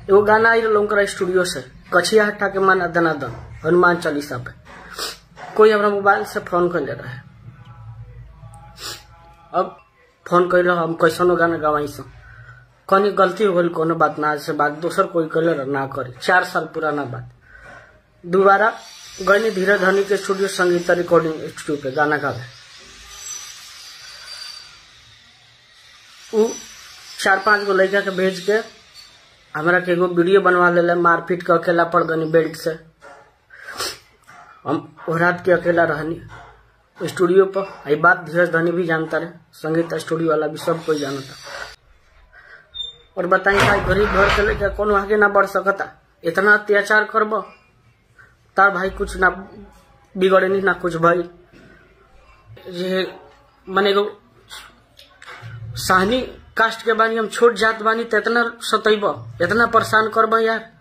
एगो गाना आई रहा उनका स्टूडियो से कछिया हटा के माना दनादन हनुमान चालीसा पे कोई हमरा मोबाइल से फोन कर ले रहा है अब फोन कर हम कैसनो गाना गवाई सो कनी गलती हो गई कोनो बात ना से बात दोसर कोई कर ले ना करे चार साल पुराना बात दोबारा गनी धीरे धनी के स्टूडियो संगीत रिकॉर्डिंग स्टूडियो पे गाना गावे उ चार पांच गो लड़का के भेज के हमरा के एगो वीडियो बनवा ले मारपीट के अकेला पड़ गनी बेल्ट से हम वो रात के अकेला रहनी स्टूडियो पर आई बात धीरज धनी भी जानता रहे संगीत स्टूडियो वाला भी सब कोई जानता और बताई भाई गरीब घर के लेके कोनो आगे ना बढ़ सकता इतना अत्याचार करब तार भाई कुछ ना बिगड़े नहीं ना कुछ भाई ये मने एगो साहनी कास्ट के बानी हम छोट जात बानी तो इतना सतैब इतना परेशान करब यार